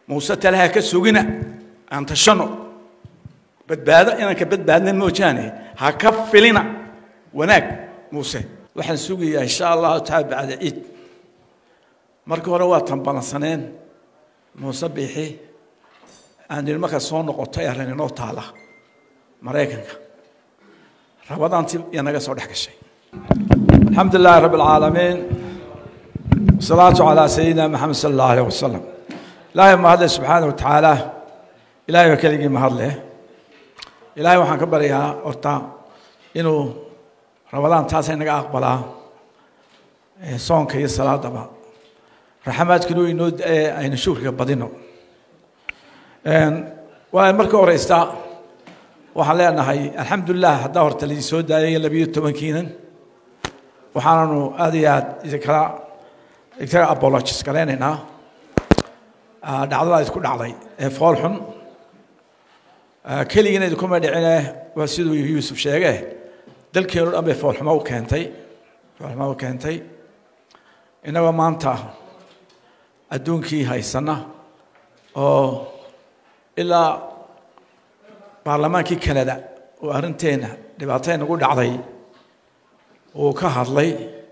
muuse talaha ka sugina aan tashano badbaado inaan ka badbaadna moojaane ha ka filina wanaag muuse waxaan sugayaa insha allahu taala bacda ciid markii hore waa tanbalansaneen muuse biixi aan idhi markaa soo noqotay arrin inoo taala maraykanka rabadaantii iyo naga soo dhex gashay الحمد لله رب العالمين والصلاة على سيدنا محمد صلى الله عليه وسلم إلهي ما هذا سبحانه وتعالى إلهي وكلي ما هذا إلهي وحن كبر يا أرتا إنه رمضان تاسع نجا أقبله صون كي الصلاة دبا رحمات كلو إنه أين شوف كبدينه ومركو رئيستا وحنا هاي الحمد لله دور تلي سود داية لبيو تمكينا waxaananu aad iyo aad idinkala idinkaga apologies garaynaynaa dhacdada idinku dhacday ee fool xun keligina idinkuma dhicine waa siduu yuusuf sheege dalkeenu dhan bay foolxumo u keentay foolxumo u keentay innagoo maanta adduunkii haysana oo ilaa baarlamaankii canada oo arrinteena dhibaatay nagu dhacday uu ka hadlay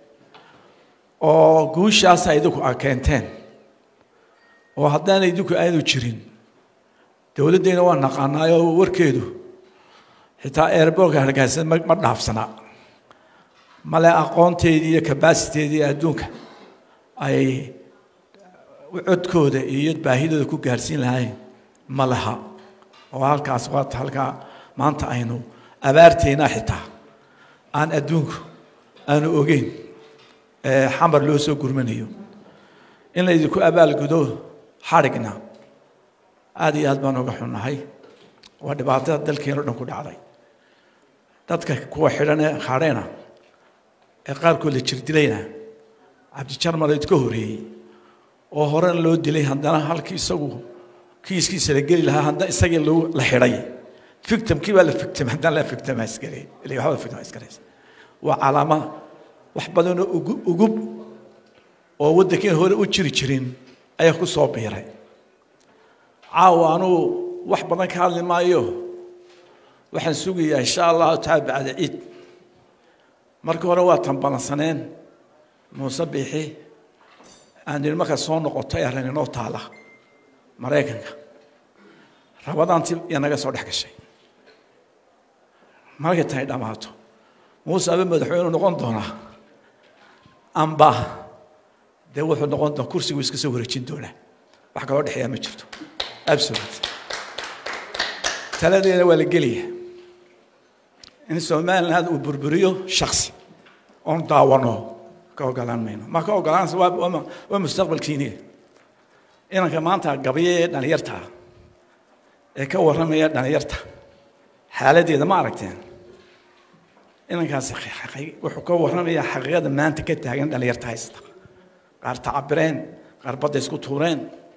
oo guushaasa idinku a keenteen oo haddaana idinku aanu jirin dowladdeyna waa naqaanaayo warkeedu xitaa airbortka hargeysa ma dhaafsana male aqoonteedii iyo kabasiteedii adduunka ay codkooda iyo baahidooda ku gaarsiin lahayn ma laha oo halkaas waata halkaa maanta aynu abaarteena xitaa aan adduunku aanu ogeyn xamar loo soo gurmanayo in la idinku abaalgudo xadhigna aad iyo aad baan uga xunnahay waa dhibaatada dalkeeno dhan ku dhacday dadka kuwa xidhanee hadheena ee qaarkood la jirdilayna cabdijarmal idka horeeyey oo horena loo dilay haddana halkii isagu kiiskiisa la geli lahaa haddana isagii la xidhay victimkii baa la victim haddana la victimisgareey ilaa waxba victimisgareysa waa calaamad wax badanoo ugub oo waddankeen hore u jiri jirin ayaa ku soo biiray caawa anugu wax badan ka hadli maayo waxaan sugayaa insha allahu taala bacda ciid markii hore waa tanbalansaneen muuse biixi aan idhi markaa soo noqotay arrin inoo taala maraykanka rabadaantii iyo naga soo dhex gashay markay tahay dhammaato muuse abe madaxweynu noqon doonaa amba dee wuxuu noqon doona kursigu iska soo wareejin doonaa wax kaloo dhexeeyaa ma jirto absolute taladeena waa la gelaya in somaliland uu burburiyo shaksi oon daawano ka ogolaan mayno ma ka ogolaansa waa mustaqbalkiiniya inanka maanta gabye ee dhalinyarta ee ka warramaya dhalinyarta xaaladdeeda ma aragteen inankaasi wuxuu ka warramayaa xaqiiqada maanta ka taagan dhalinyarta haysta qaar tacabireen qaar badda isku tuureen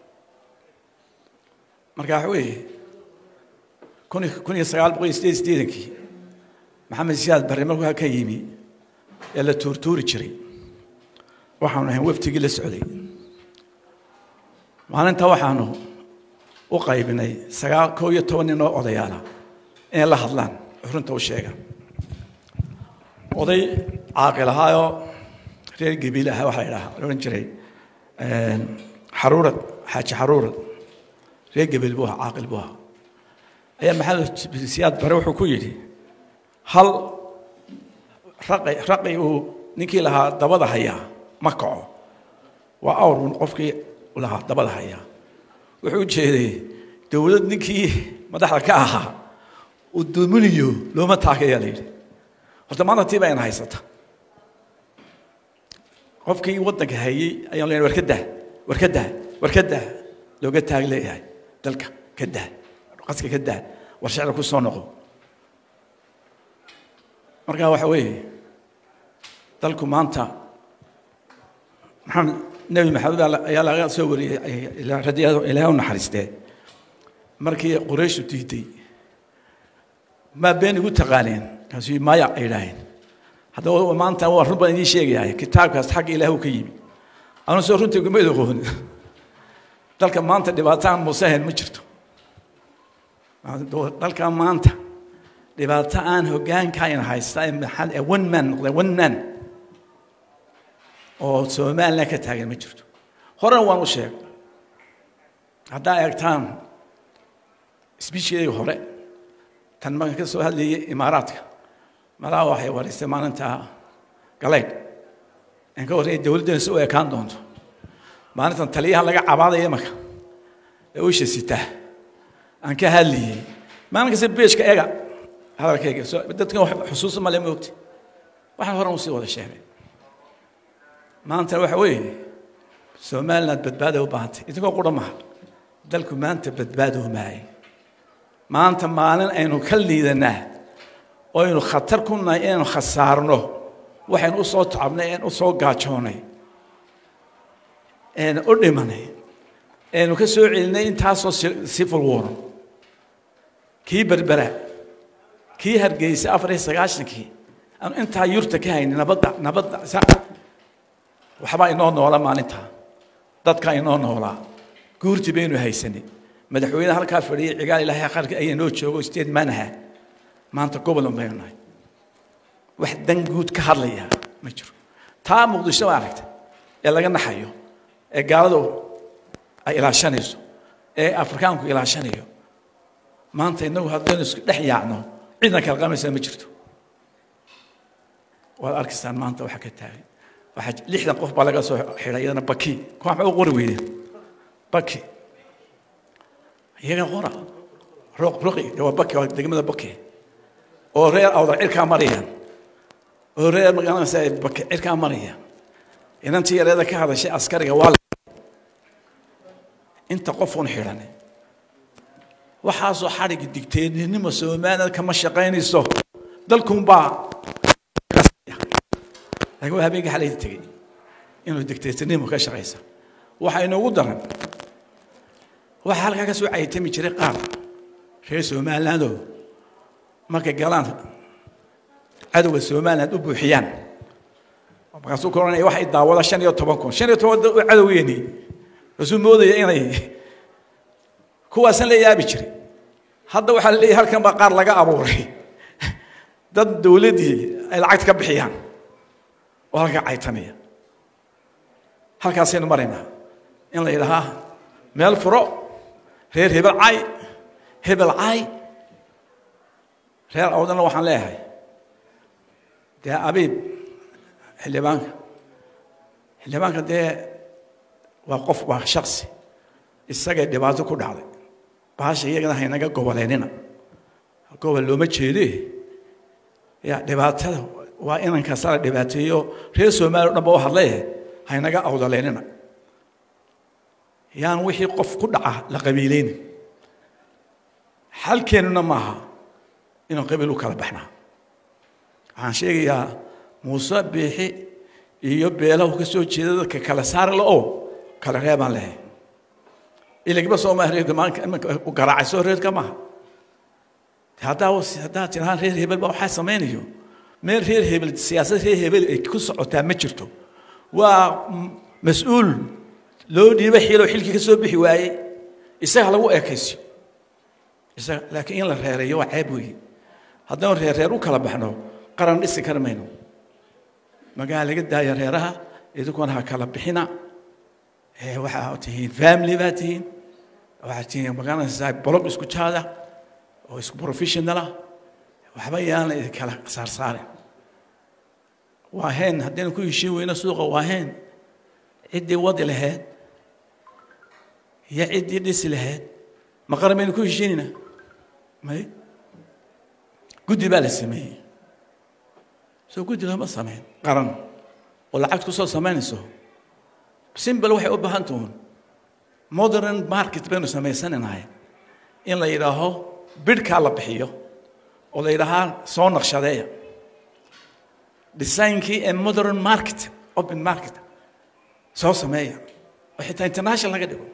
marka waxa weeye kun kun iyo sagaal boqol iyo sideed sideedankii maxamed siyaad barre markaa ka yimi ee la tuurtuuri jiray waxaanu ahayn waftigii la socday maalinta waxaanu u qaybinay sagaal koo iyo toban nin oo odayaala inay la hadlaan xurunta u sheegaan oday caaqil ahaayoo reer gebiil ahaa waxaa idhaha odhan jiray xaruurad xaaji xaruurad reer gebiil buu ahaa caaqil buu ahaa ayaa maxamed siyaad bare wuxuu ku yidhi hal raqi raqi uu ninkii lahaa dabada hayaa ma kaco waa awrun qofkii lahaa dabada hayaa wuxuu u jeeday dowlad ninkii madaxda ka ahaa uu duminayo looma taagayaa la yidhi horta maanta tii baa ina haysata qofkii waddanka hayey ayaan leeyahay war ka dah war ka dah war ka dah looga taag leeyahay dalka ka dah qaska ka dah war shicra ku soo noqo marka waxa weeye dalku maanta maxamed nebi maxamed ayaa laga soo wariyey radiyado ilaahay u naxariistee markii qurayshu diiday maa been igu taqaaneen kaasuu maya ay idhaaheen haddaba maanta waa run baan idiin sheegayahay kitaabkaas xagga ilaah uu ka yimi anu soo runtii gumayd aqoon dalka maanta dhibaataan musahen ma jirto dalka maanta dhibaato aan hogaankayna haysta ee maxal ee one man noqday one man oo somaliland ka taagan ma jirto horena waan u sheegay haddaa eegtaan sbiishkeedii hore tan markan ka soo hadlayay imaaraadka malaha waxay wareystay maalinta galeydh aan ka horreeyay dowladdana si u ekaan doonto maalintan taliyaha laga cabaadaya marka ee usha sitaa aan ka hadlayay maalin kasta beejka ega hadalkayga dadkan xusuusa male moogti waxaan horan usii wada sheegay maanta waxa weeye somaliland badbaada u baahantay idinkoo qura maha dalku maanta badbaado maayay maanta maalin aynu ka liidanaa oo aynu khatar ku nahay inaynu khasaarno waxaynu u soo tacabnay een u soo gaajoonay een u dhimanay eenu ka soo celinay intaasoo civil war kii berbera kii hargeysay afar iyo sagaashankii aanu intaa yurta ka haynin nabadda nabadda waxbaa inoo noola maalintaa dadkaa inoo noolaa guurti baynu haysanay madaxweyne halkaa fadhiyay cigaal ilaahay qarka ayaa noo joogo sideed manaha maanta gobol un baynu nahay wax dan guud ka hadlaya ma jiro taa muqdisho baa aragtay ee laga naxayo ee gaaladu ay ilaashanayso ee afrikaanku ilaashanayo maanta innagu haddaynu isku dhex yaacno cidna kala qabanaysaa ma jirto waad arkaysaan maanta waxa ka taagan waxaa lixdan qof baa laga soo xidhay iyadana baki kuwa maxay u qori weydeen baki iyaga qora ruq ruqi waa baki waa degmada baki oo reer awdar cirkaa marayaan oo reer magaalada baki cirkaa marayaan inantii yareeda ka hadashay askariga waa inta qofuun xidhan waxaasoo xadhigi digteednimo somaliland kama shaqaynayso dalkunbaa laakiin waa habeenkii xalayda tegey inuu digteednimo ka shaqaysa waxaa inoogu daran waxaa halkaa ka soo caytami jiray qaar reer somalilandoo markay galaan cadowga somaliland u buuxiyaan markaasuu ka odhanaya waxay daawada shan iyo toban kun shan iyo toban cadowgeeni rasuu moodaya inay kuwaasan la yaabi jiray hadda waxaa la leeyahay halkan baa qaar laga abuuray dad dowladdii ay lacagta ka bixiyaan oo halkaa caytanaya halkaasaynu maraynaa in la yidhahaa meel furo reer hebel cay hebel cay reer awdana waxaan leeyahay dee abiib xildhibaanka xildhibaanka dee waa qof waa shaksi isagay dhibaato ku dhacday bahasha iyagana haynaga goboleynina gobol looma jeede ya dhibaatada waa inankaasa la dhibaateeyo reer soomaaliya o dhan ba u hadlaye haynaga awdaleynina yaan wixii qof ku dhaca la qabiileynin xalkeennuna maaha inaan qabiil u kala baxnaa waxaan sheegayaa muuse biixi iyo beelahu ka soo jeeda dadka kala saari la oo kala reebaan lehay ilagba soo maaha reerka maalinka imanka u garaacay soo reerka maaha haddaa haddaa tirahaan reer hebel baa waxaa samaynayo meel reer hebel siyaasad reer hebel ay ku socotaa ma jirto waa mas-uul loo dhiiba xiloo xilkii ka soo bixi waayey isaga lagu eekaysiyo isaga laakiin in la reereeyo waa ceeb weeye haddaan reer reer u kala baxno qaran dhisi kari mayno magaala laga daaya reeraha idinkuna ha kala bixina waxaa tihiin family baa tihiin waxaa tihiin magaranaysaa bolog isku jaada oo isku professionala waxba yaana idin kala saarsaarin waa heen haddaynu ku heshiin weyno suuqa waa heen ciddii wadi lahayd iyo ciddii dhisi lahayd ma qaran baynu ku heshiinayna may guddi baa la sameeyey soo guddi looma sameyn qaran oo lacagta kusoo samaynayso simbal waxay u baahan tuun modern market baynu samaysananahay in la yidhaaho bidhkaa la bixiyo oo la yidhaahaa soo naqshadeeya designkii ee modern market open market soo sameeya oo xitaa international laga dhigo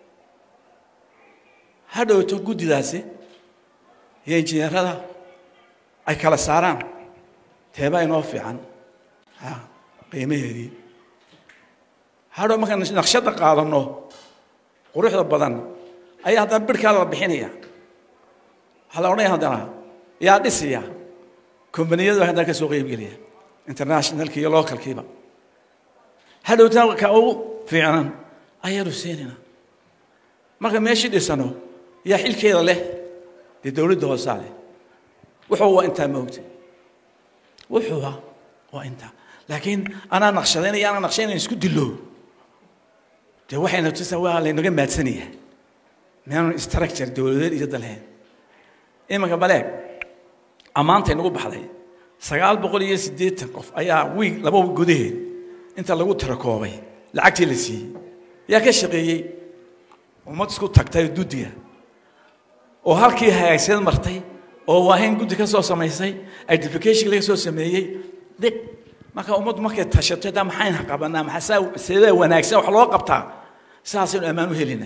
ha dhowto guddidaasi iyo injineerada ay kala saaraan teebaa inoo fiican qiimaheedii hadhow markaan naqshadda qaadano quruxda badan ayaa haddana birhkaa la bixinaya waxaa la odhanaya haddana yaa dhisaya kombaniyadu baa haddana ka soo qeybgelaya internationalki iyo localkiiba hadhowtaan ka ugu fiicnan ayaanu siinayna marka meeshii dhisano yaa xilkeeda leh dee dowladda hoosaa leh wuxuu waa intaa moogta wuxuuba waa intaa laakiin anaa naqshadaynaya anaa naqshadaynaya isku dilo dee waxayna tusaa waa laynaga maadsanaya meanu structure dowladeed iyo dalheen iminka baleeg ammaantay nagu baxday sagaal boqol iyo siddeetan qof ayaa wiig laba wiig gudaheed inta lagu tirakoobay lacagtii la siiyey yaa ka shaqeeyey ummad isku tagtay duddiga oo halkii hagaagseed martay oo waahayn guddi ka soo samaysay identification laga soo sameeyey dhiq marka ummaddu markay tashato daa maxayna qabanaa maxaa seedaa wanaagsan wax loo qabtaa sidaasaynu ammaan u helina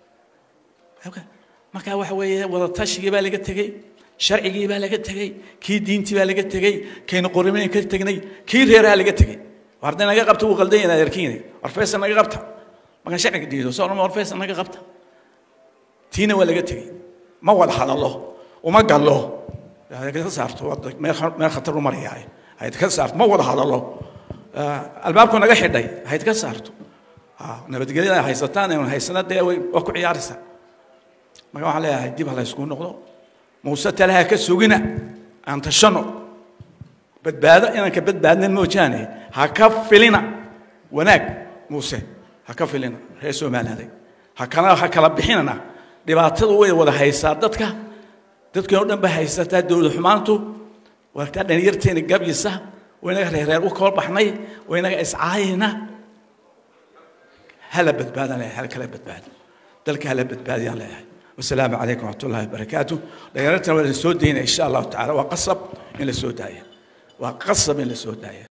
marka waxa weeye wada tashigii baa laga tegey sharcigii baa laga tegey kii diintii baa laga tegey kaynu qorimayn ka tegnay kii reeraha laga tegey war hadday naga qabta wuu qaldan yahay adeerkiina war feesa naga qabta markaan sharciga diido soo dhama war feesa naga qabta tiina waa laga tegey ma wada hadallo uma gallo ka saarto meel khatar u marayaa hayd ka saarto ma wada hadallo albaabku naga xidhay hayd ka saarto nabadgelyada haysataan aynu haysana dee waa ku ciyaaraysaa marka waxaan leeyahay dib ha la ysku noqdo muuse talaha ka sugina aan tashano badbaado inaan ka badbaadnan moojaane ha ka filina wanaag muuse ha ka filina reer soomaaliyaaday ha kala ha kala bixinana dhibaatadu way wada haysaa dadka dadkan oo dhan ba haysataa dowlad xumaantu waagtaa dhalinyarteena gabyisa waynaga reereer u kala baxnay waynaga iscaayayna hala badbaadaan leeyahay hala kala badbaado dalka hala badbaadiyaan leeyahay والسلام عليكم ورحمة الله وبركاته دائرتنا ولا سودين إن شاء الله تعالى وقصب إلى السوداية وقصب إلى السوداية